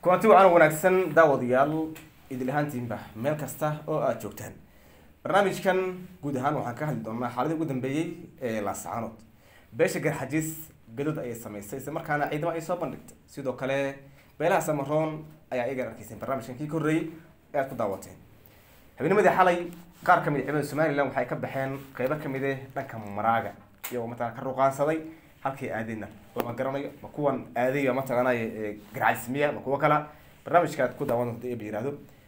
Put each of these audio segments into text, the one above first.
kulanti wacan wanaagsan daawadayaal idil ahaantiinba meel kasta oo aada joogtaan barnaamijkan guud ahaan waxaan ka hadli doonaa xaaladii ugu dambeeyey ee laascaanood beesha garxajiis gadod ayay samaysay isla markaana ciidamo ay soo bandhigtay sidoo kale beelaha samaroon ayaa iyagan arkayseen barnaamijkan kii ka horreeyey ee aad ku daawateen habeennimadii xalay qaar ka mid a ciidamada somalilan waxay ka baxeen qeybo kamid eh dhanka maraaga iyagoo mataqana ka ruqaansaday halkay aadeyna lama garanayo ma kuwan aadaya mataqaanay garcajismiya ma kuwo kala barnaamijka aad ku daawan doonta eba yihahdo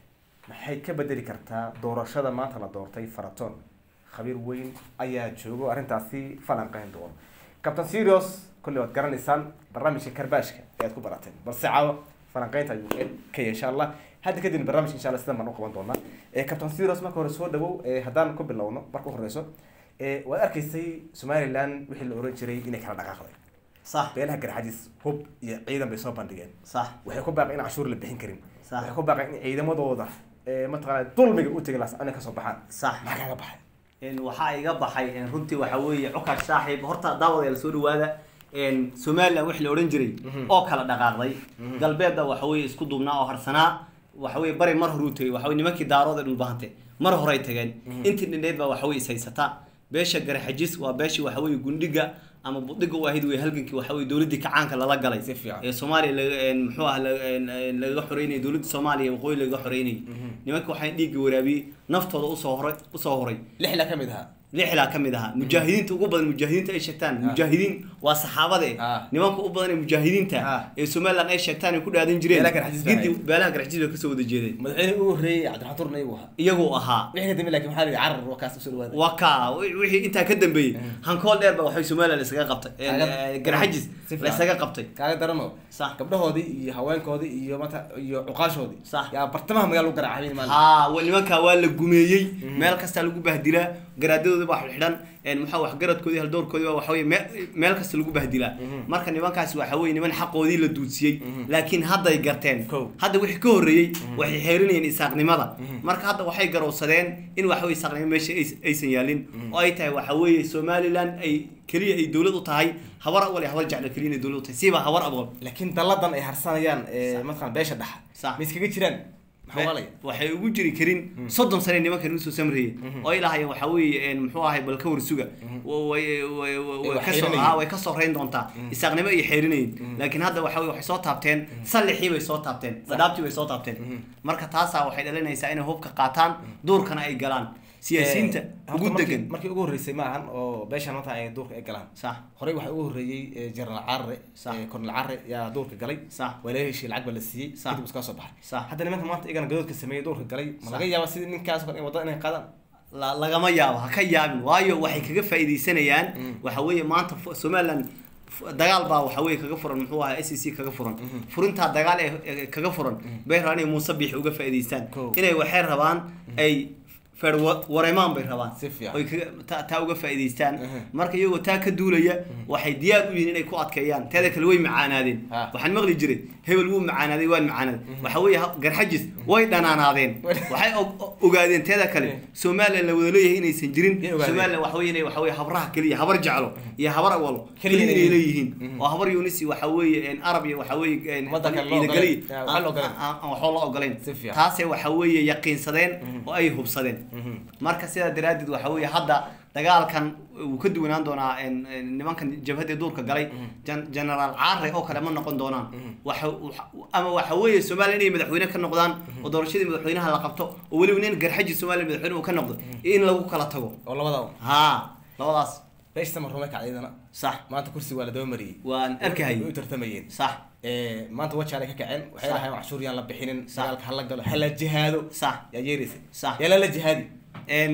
maxay ka bedeli kartaa doorashada maanta la doortay faraton khabiir weyn ayaa joogo arrintaasi falanqeyn doono captain serios kolley waad garanaysaan barnaamijka karbaashka ee aad ku barateen balse caawa falanqeynta ayuu qeyb ka yahay insha allah hadda kadib barnaamijka insha allah sidan baan u qaban doonaa captain serios marka hore soo dhawow haddaan ku bilowno marka u horeyso waad arkaysay somaliland wixii la oran jiray inay kala dhaqaaqday صح beelaha garxajis hub iyo ciidan bay soo bandhigeen صح waxay ku baaqeen in cashuur la bixin karin Sax. waxay ku baaqeen in ciidamadooda ee mataqaana dulmiga u tegi lahaa inay kasoo baxaan صح maxaa kaaga baxay in waxaa iga baxay in runtii waxa weeye cukash saaxiib horta daawadayaal soo dhawaada in somaliland wixii la odhan jiray oo kala dhaqaaqday galbeedda waxa weeye isku duubnaa oo harsanaa waxa weeye bari mar horuu tegay waxa weye nimankii daarood ee dhulbahante mar horay tageen intii dhindheed baa waxa weye is haysataa beesha garxajis waa beeshii waxa weeye gundhiga ama budhiga u ahayd wey halgankii waxa weye dowladdii kacaanka lala galay Si fiican. ee soomaaliya laga een, muxuu ah laga- een, een, lagaga xoreynayay dowladda soomaaliya waqooyi lagaga xoreynayay nimanka waxay dhiigga waraabiyey naftooda usoo horay usoo horay lixla ka mid ahaa lixdaa ka mid ahaa mujaahidiinta ugu badan mujaahidiinta ay sheegtaan mujaahidiin waa saxaabade Ah. nimanka u badan ee mujaahidiinta Ah. ee somaliland ay sheegtaan ay ku dhaadan jireen Beelaha Garxajis baa gidi ahayd. beelaha garxajis bay kasoo wada jeedeen madaxweyne ugu horreeyey cabdiraxmaan iyagu ahaa iyagoo ahaa wixii ka dambe laakiin maxaa la yidhi carar waa kaas usoo dhawaada waa kaa wi- wixii intaa ka dambeeyey hankool dheer ba waxay somaliland isaga qabtay Ee, Kaaga- ee, garxajis Si fiican. la isaga qabtay kaaga darano Sax. gabdhahoodii iyo haweenkoodii iyo mata iyo cuqaashoodii Sax. yaa bartamaha magaala u garaacay maalin haa wa- nimankaa waa la gumeeyey meel kastaa lagu bahdilaa garaadadooda baa xidhan een maxaa waxgaradkoodii haldoorkoodii baa waxa weye mee- meel kasta lagu bahdilaa marka nimankaasi waxa weye niman xaqoodii la duudsiyey laakiin hadday garteen Kow. hadda wixii ka horreeyey waxay xeerinayeen isaaqnimada marka hadda waxay garowsadeen in waxa weye isaaqnimo meesha ays- aysan yaalin oo ay tahay waxa weeye somaliland ay keliya ay dowlad u tahay habar awal iyo habar jecla keliya inay dowlad u tahay siiba habar awal laakiin dalladan ay harsanayaan ee mataqana beesha dhexa Sax. ma iskaga jiraan maxaa waalaya waxay ugu jiri karin soddon sane nimankan usoo samreeyey oo ay lahaayeen waxa weeye een, muxuu ahay bal ka warsuga Wa- way- way- way- way wax kasoo- xeerinayeen. haa, way kasoo reyn doontaa isaaqnimo ay xeerinayeen laakiin hadda waxa weye waxay soo taabteen sallixii bay soo taabteen dhadhaabtii bay soo taabteen marka taasaa waxay dhalinaysaa inay hubka qaataan duurkana ay galaan siyaasiyiinta Eh, ugu horta markii- degan markii ugu horreysay ma ahan oo beeshan maanta ay duurka ay galaan sax horey waxaa ugu horreeyey eh, general carre Sax. eh, colonel carre yaa duurka galay Sax. waa laga heshiiyey lacag baa la siiyey Sax. kadib iska soo baxay Sax. hadda nimanka maanta iyagana gadoodka sameeyey duurka galay ma Sax. laga yaaba sidii ninkaas oo kale in wadada inay qaadaan la lagama yaabo ha ka yaabin waayo waxay kaga faa'iidaysanayaan waxa weeye maanta fu- somaliland fu- dagaal baa waxa weeye kaga furan muxuu ahaa s c kaga furan furintaa dagaal ee ee kaga furan bay rabaan inay muuse biixi uga faa'iidaystaan Kow. inay waxay rabaan ay feer wa- wareemaan bay rabaan Si fiican. oy kaga ta- taa uga faa'iidaystaan Mhm. marka iyagoo taa ka duulaya waxay diyaar u yihiin inay ku adkeeyaan teeda kale way macaanaadeen Ah. waxaan maqli jiray hebel wuu macaanaaday waan macaanaaday waxa weeye ha- garxajis way dhanaanaadeen waxay og- o- ogaadeen teeda kale somaliland la wada leeyahay inaysan jirin Yay ogaadeen. somaliland waxa weeye inay waxa weeye habraha keliya habar jeclo iyo habar awalo Keliya keliya inay inay leeyihiin. leeyihiin oo habar yunisi waxa weeye een, arab iyo waxa weeye een, Waddan kale loo ciida ogolayn. keliya Ah, waxaan la ogolayn. aan- aan waxba la ogolayn Si fiican. taasay waxa weeye yaqiinsadeen oo ay hubsadeen marka sidaa daraaddeed waxa weeye hadda dagaalkan wuu ka duwanaan doonaa een, een, nimankan jabhadda duurka galay Gen- generaal caare oo kale ma noqon doonaan waxa waxa- ama waxa weeye somaliya inay madaxweyne ka noqdaan oo doorashadii madaxweynaha la qabto oo weliba nin garxaji somaliya madaxweyne uu ka noqdo iyo in lagu kala tago oo labada haa labadaas beesha samarume kacdayadana sax maanta kursi waa la daba mariyey waan arkahayay way u tartamayeen sax Eh, maanta wajaalay ka kaceen waxay Sax. lahayn cashuur yaan la bixinin Sax. dagaalka hala galo hala jihaado sax yaa yeeraysa Sax. yaa lala jihaadi een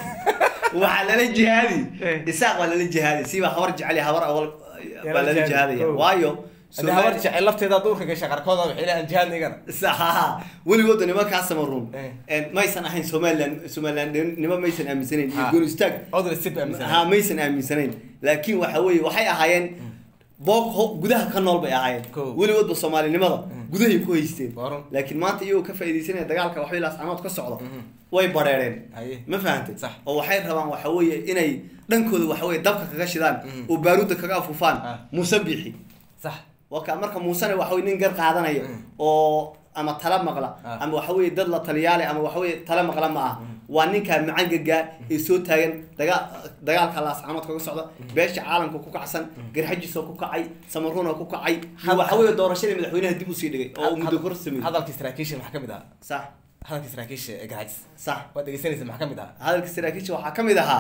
waxaa lala jihaadi isaaq waa lala jihaadi siba habar jecel iyo habar awal Yaa baa lala lala jihaadi, jihaadaya kow. waayo haddii habar jecel lafteeda duurka gasha qarkooda waxay leeyahan jihaadna igana saxa weligooda nimankaa samaruun Eh. een maysan ahayn somaliland somaliland nima maysan aaminsanayn iyo Ha. goon istaag odol sib aaminsan ha maysan aaminsanayn laakiin waxa weeye waxay ahaayeen boog ho- gudaha ka nool bay ahaayeen Kow. weligoodba soomaalinimada gudahay ku haysteen Waaran. laakiin maanta iyagoo ka faa'iidaysanaya dagaalka waxbay laascanood ka socda way bareereen Haye. ma fahantay Sax. oo waxay rabaan waxa weeye inay dhankooda waxa weeye dabka kaga shidaan oo baaruudda kaga afufaan Ah. muuse biixi sax waka marka muusena waxa weye nin gar qaadanaya oo ama tala maqla Ah. ama waxa weye dad la taliyaale ama waxa weye tala maqla ma ah waa ninka macangaga ee soo taagan dagaa dagaalka laascaanood kaga socda beesha caalamka ku kacsan garxajiisoo ku kacay samaruuna ku kacay iyo waxa weye doorashadii madaxweynaha dib usii dhigay oo uu muddo kor sameeyey hadalkii saraakiisha maxaa ka mid ahaa sax hadalkii saraakiisha ee garxajis sax waad dhegeysanaysa maxaa ka mid ahaa hadalka saraakiisha waxaa ka mid ahaa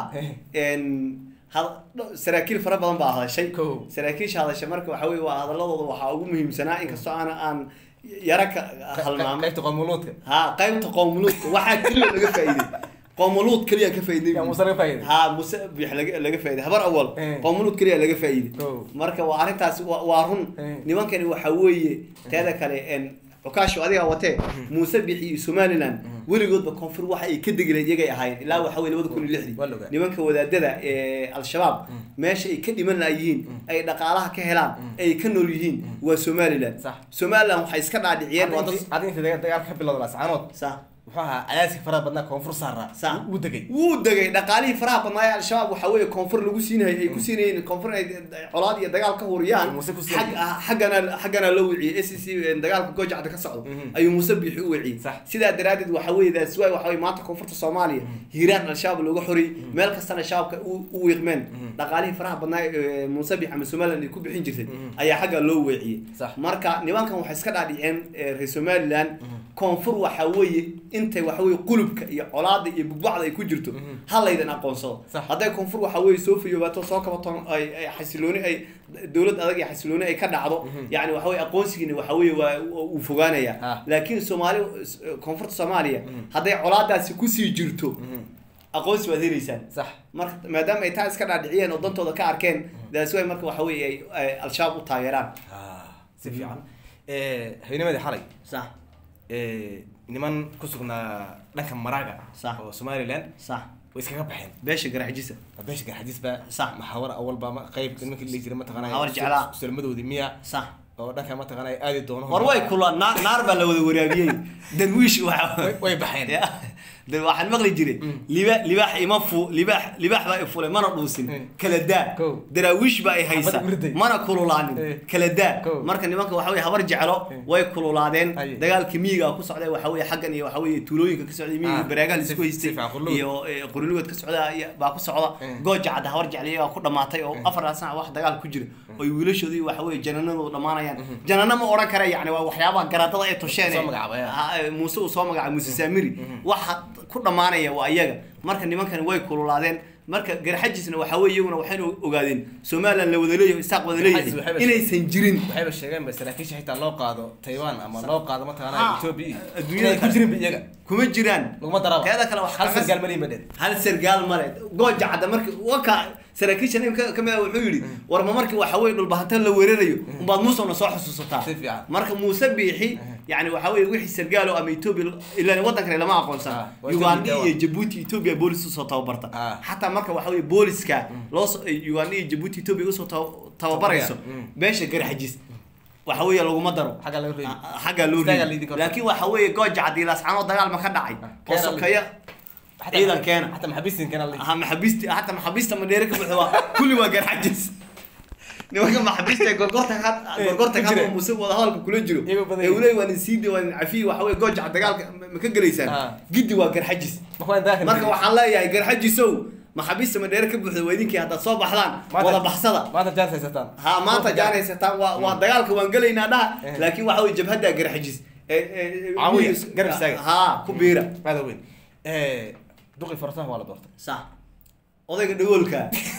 n had- dho- saraakiil fara badan baa hadashay Kow. saraakiisha hadashay marka waxa weye waa hadaladooda waxaa ugu muhiimsanaa inkastoo aan aan yara ka halmaamay qaybta qoomuluudka ha qaybta qoomuluudka waxaa keliya laga faa'iiday qoomuluud keliya ka faa'iiday yaa muuse laga faa'iiday ha muse bix laga laga faa'iiday habar awal Eh. qoomuluud keliya laga faa'iiday Kow. marka waa arrintaas waa waa run Eh. nimankani waxa weeye teeda kale en cukaasho adiga watee muuse bixi iyo somaliland weligoodba koonfur waxa ay ka degileen iyagay ahaayeen ilaa waxa weye labada kun iyo lixdii Waa la ogaa. nimanka wadaadada ee al-shabaab meesha ay ka dhiman layihiin ay dhaqaalaha ka helaan ay ka nool yihiin waa somaliland Sax. somaliland waxay iska dhaadhiciyeen waa dad hadda inta dagaalka ka bilowda laascaanood sax muxuu ahaa cadaadka faraha badnaa koonfur saara Sax. wuu degay wuu degay dhaqaalihii faraha badnaa ee al-shabaab waxa weeye koonfur lagu siinayay ay ku siinayeen koonfur ay colaad iyo dagaal ka huriyaan Muuse ku siinayay. xag ah- xaggana xaggana la wiciyey s c dagaalka goojacda ka socdo Mhm. ayuu muuse biixi u wiciyey Sax. sidaa daraaddeed waxa weeye that's why waxa weye maanta koonfurta soomaaliya hiiraan al-shabaab looga xoriyey meel kastana shabaabka u u wiiqmeen dhaqaalihii faraha badnaa ee muuse biixi ama somaliland ay ku bixin jirtay ayaa xagga loo weeciyey Sax. marka nimankan waxay iska dhaadhiceen ee reer somaliland koonfur waxa weeye intay waxa weeye qulubka iyo colaada iyo bugbacda ay ku jirto ha laydan aqoonsado Sax. hadday koonfur waxa weeye soo fiyoobato soo kabato ay ay xasilooni ay dowlad adag iyo xasilooni ay ka dhacdo yani waxa weye aqoonsigiina waxa weeye waa uu fogaanaya Ah. laakiin soomaali koonfurta soomaaliya hadday colaadaasi kusii jirto aqoonsi waad helaysaan sax marka maadaama ay taa iska dhaadhiciyeen oo dantooda ka arkeen that's why marka waxa weeye ay- ay al-shabaab u taageeraan Ah, si fiican habeennimadii xalay sax eh, niman ku sugnaa dhanka maraaga Sax. oo somaliland sax way iskaga baxeen beesha garaxjisa beesha garxajis baa Sax. maxawar awal baa ma- qayb nimankii la jiray mataqaanaa Maxawar jeclaa. sulmadoodii miya sax oo dhanka mataqaanaa aadi doono war way kula naar naar baa la wada waraabiyey darwiish waxa Way- way baxeen Ya. dar waxaan maqli jiray liba libaax ima fu libaax libaax baa i fulay mana dhuusin Mm. kala daa Kow. daraawiish baa i haysa Xabad urday. mana kululaanin Eh. kala daa Kow. marka nimanka waxa weye habar jeclo way kululaadeen Aye. dagaalka miyiga ku socday waxa weye xaggan iyo waxa weye tuulooyinka ka socday miyiga Ah, baraagaha si- laisku si haystay fiican, qurlugood. iyo eh, qurlugood ka socda iyo- baa ku socda Mm. gooja cadda habar jecliyaga ku dhamaatay oo afar sanac wax dagaal ku jira oo wiilashoodii waxa weye jananadoodu dhamaanayaan janana ma odhan kara yani waa waxyaabaha garaadada ay tosheen Soo magacaabay, ah. Ha, eh, muuse uu soo magacaabay muuse saamiri waxa ku dhamaanaya waa iyaga marka nimankani way kululaadeen marka garxajisna waxa weye iyaguna waxayna ogaadeen somaliland la wada leeyahay isaaq wada Garxajis leeyahay waxay- inaysan jirin waxayba sheegeen ba saraakiisha xitaa loo qaado taiwan ama loo qaado Ha, mataqaanaa ethiopia adduunyada inay ku kale. jirin ba iyaga kuma jiraan laguma daraba teeda kale wax hal kaga- sargaal maliin ba dheer hal sargaal male gooja cadda marki waka saraakiisha nin ka kamid ah wuxuu yidhi warma markii waxa weye dhulbahanta la weerarayo umbaad muusena soo xusuusataa Si fiican. marka muuse biixi yani waxa weye wixii sargaalo ama ethiopia ilan waddan kale lama Ah, aqoonsan waa uganda Ethiopia iyo jabuuti ethiopia boolis usoo tababarta Ah. xataa marka waxa weye booliska loo soo- uganda iyo jabuuti ethiopia usoo taba- tababarayso Mm. beesha garxajis waxa weeye laguma daro xagga laga reebi Ah, xaggaa loo Istaagaa reebi liidin karta. laakiin waxa weeye gooja cadii lascaanoo dagaal ma ka dhacay oo Keena sokeeya ciidan keena xataa maxabiistin keena la ha maxabiisti hataa maxabiista madheere ka buuxda waa kulli waa garxajis nimanka maxabiista ee gorgorta ka Eh, gorgorta ku ka jira. muse wada hadalka kula jiro Iyaga badan ee uley waa ninsiidi waa nincafiyi waxa weye goojaca dagaalka ma- ma ka gelaysaan Ah. giddi waa garxajis marka marka waxaan leeyahay garxajisow maxabiista madheere ka buuxda waa idinkii haddaad soo baxdaan Maanta- wada baxsada maanta jaan haysataan ha maanta jaanaysataan waa waa dagaalka waan gelaynaa dhaha Eh. laakiin waxa weye jabhadda garxajis ee- ee- Caawiya, miyiga- garab istaaga. ha ku biira aada weyn duqi farataha waa la doortay sax odayga dhagoolka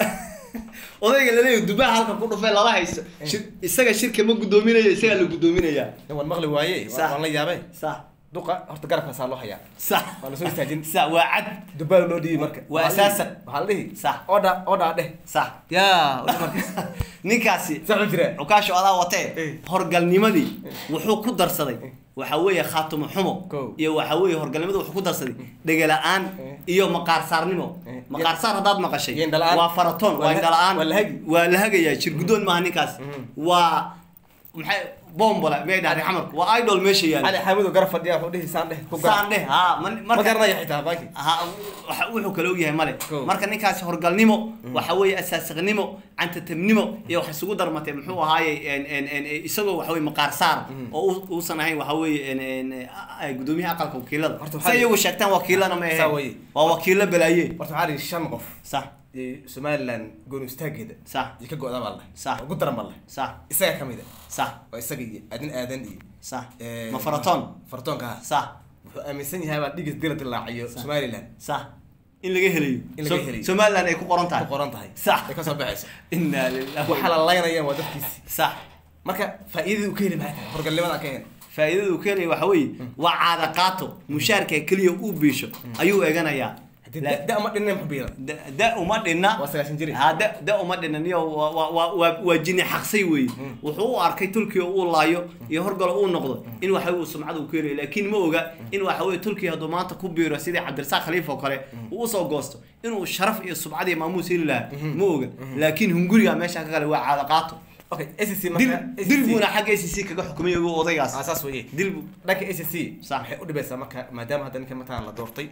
odayga laleeyahay dubaha halka ku dhufay lala haysto shir- isaga shirka ma guddoominayo isagaa la guddoominayaa nin waan maqli waaye waa- Sax. waan la yaabay sax duqa horta garabkaasaa loo hayaa sax waa lasoo istaajin sax waa cad dubaal loo dhiibi marka Waa Waxaa la dhihi- asaasan. waxaa la dhihi Sax. odha odhaa dheh sax yaa odha marka ninkaasi sax u jira cukaasho adaa watee Eh. horgalnimadii wuxuu ku darsaday waxa weeye khaatumo xumo Kow. iyo waxa weeye horgalnimadii wuxuu ku darsaday dhegala-aan Eh. iyo maqaar saarnimo Eh. maqaar saar haddaad maqashay Iyo indhala-aan. waa faratoon Waa waa la- indhala-aan waa la hagi. waa la hagayaa shir guddoon maaha ninkaas waa maxay bombola may dhahday xamarku waa idol meesha yaala cali xaamidu garab fadhiya wuxuu dhihi saan dheh ku gar saan dheh ha man- ma marka garanaya xitaa baaki ha waxa- wuxuu kale ogyahay male Cool. marka ninkaasi horgalnimo waxa weeye asaasiqnimo cantatabnimo iyo wax isugu darmatay muxuu ahaaye en- en- en- isagoo waxa weye maqaar saar oo u- uusan ahayn waxa weeye en- en- a- gudoomiyaha aqalka wakiilada Horta waxaa si la- iyagu sheegtaan wakiilana ma Saa ahayn weye. waa wakiilo balaaye horta waxaa dhihi shan qof sax ee somaliland gooni istaageeda sax iyo ka go-da baa leh Sax. ugu daran baa leh sax isaga ka mid a sax waa isaga iyo adin aadan iyo sax ee, ma faratoon faratoonka ha sax wuxuu aaminsan yahay baa dhigis dila dilaaciyo Sax. somaliland sax in laga helayo In laga So- helayo. somaliland ay ku qoran ku tahay qoran tahay Sax. ay kasoo baxayso inaa lillahi waxaa la laynayaan waa dadkiisi sax marka faa'iidadii uu ka heli maxay tahay horgalnimada ka heen faa'iidada uu keenaya waxa weeye waa caada qaato mushaarka keliya uu biisho ayuu eganayaa haddii La- da- da ma dhinna muxuu biila da da uma dhinna waa sagaashan jir ha da da uma dhinna niyo waa waa waa waa waa jini xaqsay weeye wuxuu u arkay turkiya uu laayo iyo horgalo uu noqdo in waxa uu sumcad uu keenayo laakiin ma oga in waxa weeye turkiya hadduu maanta ku biiro sidii cabdirasaaq khaliif oo kale uu usoo goosto inuu sharaf iyo sumcad iyo maamuus heli lahaa ma oga laakiin hunguriga meesha ka kale waa caada qaato okay SSC dil marka dil buuna xagga ACC kaga xukumay ogo odaygaas ah saas weeye dil bu dhanka SSC Sax. waxay u dhibaysaa marka maadaama hadda ninka mataan la doortay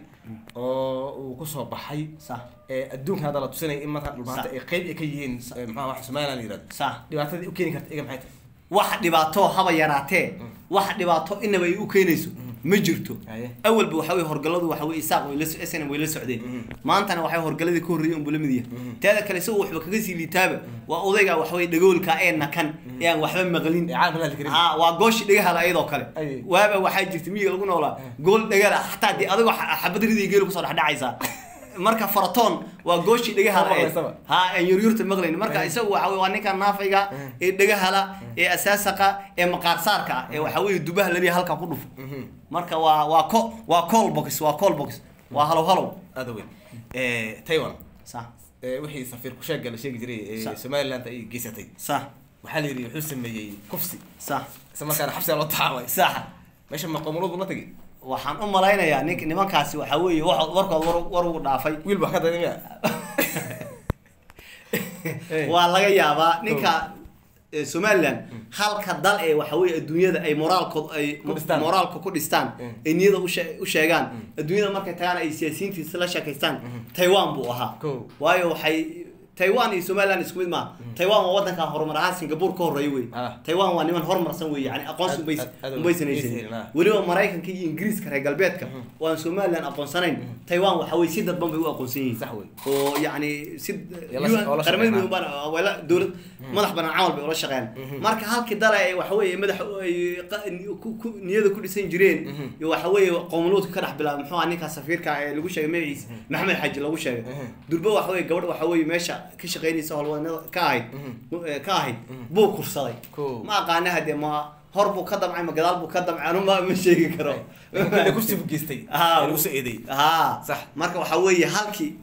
oo uu kusoo baxay sax ee adduunka hadda la tusinaya in mataan dhulbaanta Sax. ay qayb ay ka yihiin ee, maxaa wax Somaliland la yiraahdo sax dhibaatadii u keeni karta iga maxay tahay wax dhibaato haba yaraatee wax dhibaato inaba ay u keenayso ma jirto Haye. awalba waxa weye horgaladu waxa weye isaaq way la so- SNM way la socdeen maantana waxay horgaladii ka horreeyay unbuu la mid yahay teeda kale isagu waxba kaga sii liitaaba waa odayga waxa weye dhagoolka ee nakan ee aan waxba maqlin ee caalamka la hadli karin ha waa gooshi dhagahala ayadoo kale Aye. waaba waxaa jirta miyiga lagu noolaa gool dhagala xataa dee adigoo xa- xabad ridii geelu kusoo dhexdhacaysaa marka faratoon waa gooshi dhagahala Ma ee maqlaysaba. ha aan yuryurta maqlayn marka isagu waxa weye waa ninka naafayga ee dhagahala ee asaasaqa ee maqaarsaarka ah ee waxa weye dubaha laliya halka ku dhufo marka waa waa ko waa call box waa call box waa halow halow aada weyn ee Taiwan sax ee wixii safiir ku sheegay la sheegi jiray ee Sax. Somaliland ay geysatay sax waxaa la yidhi wuxuu sameeyey kufsi sax isla markaana xabsiga loo taxaabay sax meesha maqoomuladu ma tegi waxaan u malaynayaa nink nimankaasi waxa weeye wax warkood war war ugu dhaafay wiil baa ka daydamiya waa laga yaabaa ninka eh, somaliland halka dal ee waxa weye adduunyada ay moraalkood ay Ku dhistaan. moraalka ku dhistaan Mm. ay niyada ushe- u sheegaan adduunyada markay tagaan ay siyaasiyiintiisa la sheekaystaan taiwan buu ahaa Kow. waayo waxay taiwan iyo somaliland isku mid maaha taiwan waa wadanka horumar ahaan singapore ka horreeya wey Ah. taiwan waa niman horumarsan wey yani aqoonsi Aad- ubays aad- aad ubaysan ubaysan, haysanin ah. weliba maraykanka iyo ingiriiska reer galbeedka oo aan somaliland aqoonsanayn taiwan waxa weye si dadban bay u aqoonsan yihiin Sax wey. oo yani si Yala- oo la qaramada shaqeynaa. midoobana wala dowlad madax banaan camal bay ula shaqeeyaan marka halkii dale ay waxa weeye madax ay qa- ku- ku- niyada ku dhisan jireen iyo waxa weeye qowmuluudka ka dhex bilaabay muxuu ahaa ninka safiirka ee lagu sheegay magaciisa maxamed xaji lagu sheegay durba waxa weeye gabadh waxa weeye meesha ka shaqeynaysa howlwadanada ka ahayd eh, ka ahayd buu kursaday Cool. ma aqaana hadee ma hor buu ka damcay ma gadaal buu ka damcay anu ma ma sheegi karo Kule kufsi buu geystay Ah, ee lagu soo eedeeyey haa Sax. marka waxa weeye halkii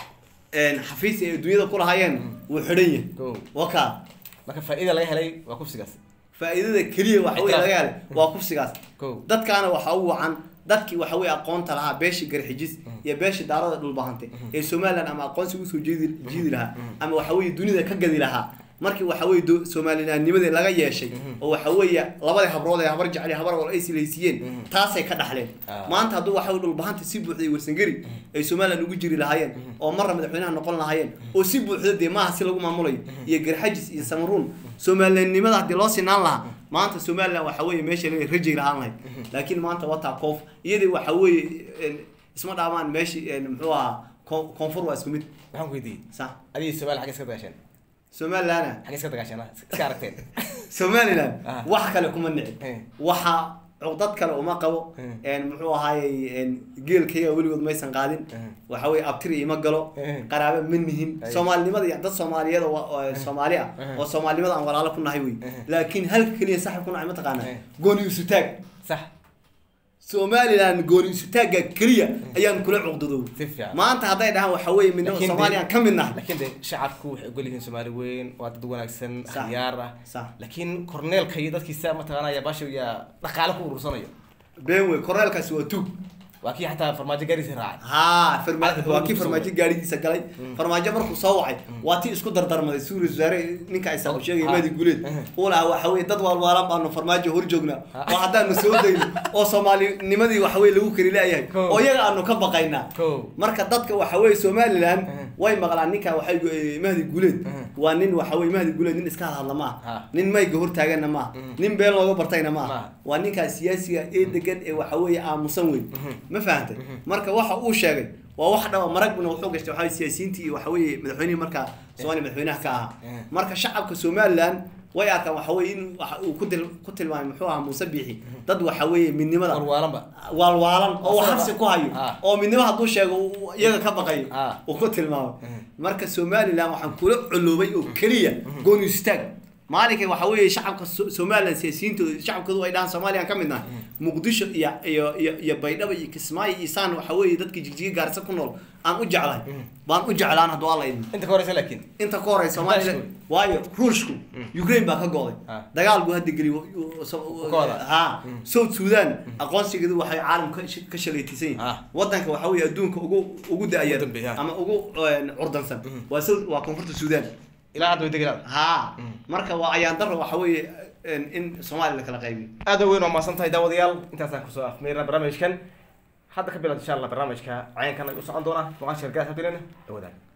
een xafiis ay adduunyada ku lahaayeen wuu xidhan yahay Cool. waka marka faa'iida laga helay waa kufsigaas faa'iidada keliya waxa weye Ictiraaf. laga helay waa kufsigaas Cool. dadkaana waxa u wacan dadkii waxa weye aqoonta lahaa beeshii garxijis iyo beeshii daarada dhulbahantay ee somaliland ama aqoonsi usoo jeedi jiidi lahaa ama waxa weye dunida ka gadi lahaa markii waxa weye do- somalilandnimadii laga yeeshay oo waxa weeye labadii habrood ee habar jecel iyo habar wal ay silaysiiyeen taasay ka dhaxleen Ah. maanta hadduu waxa weye dhulbahanta si buuxday warsangeri ay somaliland ugu jiri lahaayeen oo marna madaxweynaha noqon lahaayeen oo si buuxda dee maaha si lagu maamulayo iyo garxajis iyo samaruun somalilandnimada haddii loo sinaan lahaa maanta somaliland waxa weeye meesha laga rajay lahaan lahayd laakiin maanta wataa koof iyadii waxa weeye een, isma dhaamaan meeshii een, muxuu ahaa koon- koonfur waa isku mid waxaan ku weydiiyey sax adiga Soomaaliya xagee iska dagaasheen somalilandna xagee iska dagaasheen iska aragteen somaliland Ah. wax kale kuma nicin Eh. waxa cudad kale uma qabo Eh. een muxuu ahaayey een geelkayga weligood maysan qaadin Eh. waxa weye abtiri ima galo Eh. qaraabo ma nihin Ay. soomaalinimada iyo dad soomaaliyeed oo oo soomaali ah Eh. oo soomaalinimada aan walaalo ku nahay wey Eh. laakiin halka keliya saxib ku nahay mataqaana Eh. gooni isutaag sax somaliland gooni isutaagga keliya ayaan kula cuqdadow si fiican maanta hadday dhahaan waxa weeye midnimo Laakiin de- soomaaliya ka mid nahay laakiin de shacabku waxay ogol yihiin Soomaali weyn waa dad wanaagsan Sax. khiyaar ah sax laakiin korneelka iyo dadkiisa mataqaanaya baasha yaa dhaqaale ku urursanayo been wey korneelkaasi waa tug waa kii xataa farmaajo gaariisa raacay haa farmaajo Halka waa kii kusoo farmaajo gaarigiisa galay farmaajo markuu soo wacay waa tii isku dardarmaday suuri wasaare ninka aysan u sheegay Ha. mahdi guuleed Mhm. uu lahaa waxa weye dad waalwaalan baanu farmaajo hor joognaa oo haddaanu soo dayno oo soomaalinimadii waxa weye lagu kari leeyahay Ko. oo iyaga aanu ka baqaynaa Ko. marka dadka waxa weye somaliland Mhm. way maqlaan ninka waxay eh, mahdi guuleed Mhm. waa nin waxa weye mahdi guuleed nin iska hadla maaha Ha. nin mayga hortaaganna maaha Mhm. nin been looga bartayna maaha Maaha. waa ninkaa siyaasiga ee degan ee waxa weeye aamusan weyn ma fahantay marka waxa uu sheegay waa wax dhaba maragna wuxuu gashtay waxa weye siyaasiyiintii iyo waxa weeye madaxweynihii markaa soomaaliya madaxweynaha ka ahaa Eh. marka shacabka somaliland way arkaan waxa weeye in waxa uu ku til ku tilmaamay muxuu ahaa muuse biixi dad waxa weeye midnimada warwaalanba waalwaalan oo wax Asaga- habsi ku hayo Ah. oo midnimo hadduu sheego uu iyaga ka baqayo Ah. uu ku tilmaamay Mhm. marka somaliland waxaan kula coloobay oo keliya gooni istaag maalinka waxa weeye shacabka So- somaliland siyaasiyiintooda shacabkoodu ay dhahaan soomaaliya ka mid nahay muqdisho iyo iyo iyo iyo baydhabo iyo kismaayo iyo saan waxa weeye dadkii jigjiga gaarisa ku nool aan u jeclahay baan u jeclaan hadduu alla idin inta ka horeysa laakiin inta ka horey soomaaliya Ruushku. waayo ruushku ukraine baa ka go'day Ah. dagaal buu hadda geli Kooda. ha south sudan aqoonsigeedu waxay caalamka ka sh- ka shalaytisan Ah. yihiin wadanka waxa weeye adduunka ugu ugu da-aya Ugu dambeeya. ama ugu eh, curdansan waa south waa koonfurta sudan ilaa hadda way degelaan ha marka waa ayaan daro waxa weeye in in soomaaliya la kala qaybiyo aad weyn waa mahadsan tahay daawadayaal intaasaan kusoo afmeyrna barnaamijkan hadda ka bilaad insha allah barnaamijka cayankan ay u socon doonaa muuqaal sheergaas habilena dhawadaan